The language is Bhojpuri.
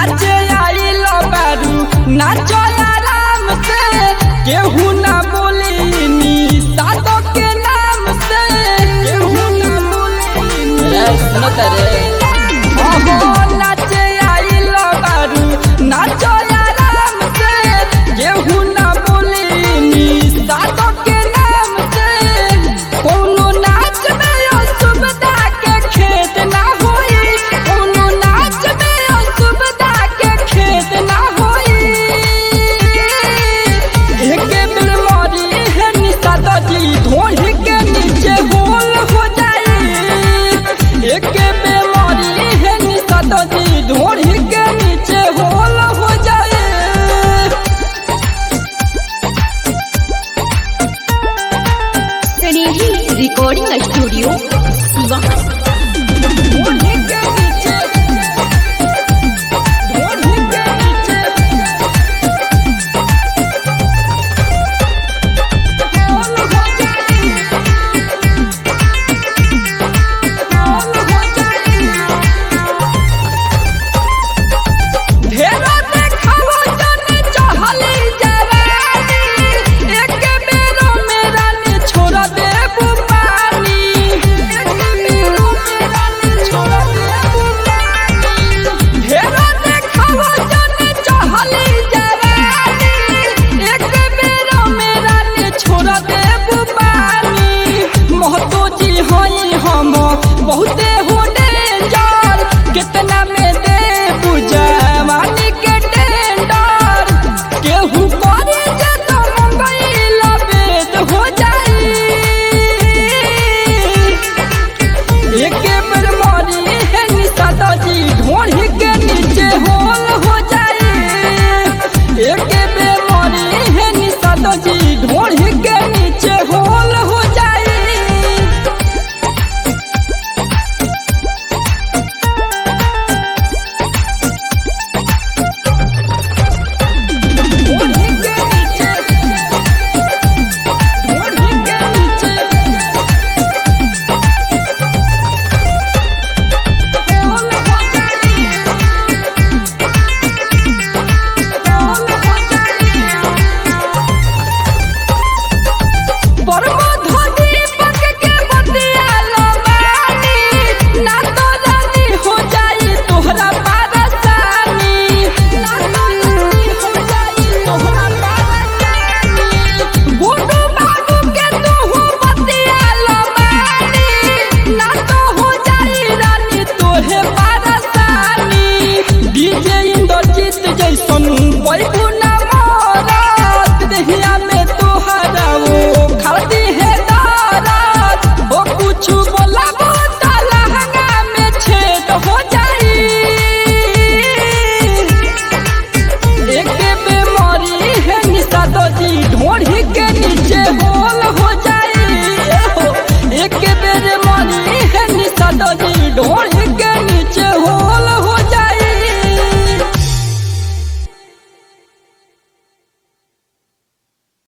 नाचे आइल बारू नाचो आराम से केहू ना बोली नी सादो के नाम से केहू ना बोली नी सुनो तरे ओहो नाचे आइल बारू नाचो आराम से केहू ना बोली नी सादो के नाम से कोनो नाच में असुविधा के खेत ना होई कोनो नाच में असुविधा के खेत ना होई एके बेर मरी है निशा जी धोही के नीचे गोल हो जाई एके बेर मरी है निशा जी धोही के नीचे होल हो जाए स्नेही रिकॉर्डिंग स्टूडियो सिवान धोही के नीचे धोही के नीचे होल हो जाए होल हो जाए ढेरो देखावो जने चहली जवानी एक बेरो मेरा ने छोड़ दे पानी एक बेरो मेरा ने छोड़ दे पानी ढेरो देखावो जने चहली जवानी एक बेरो मेरा ने छोड़ दे पानी महतो जी हई हम बहुते हो डेंजर कितना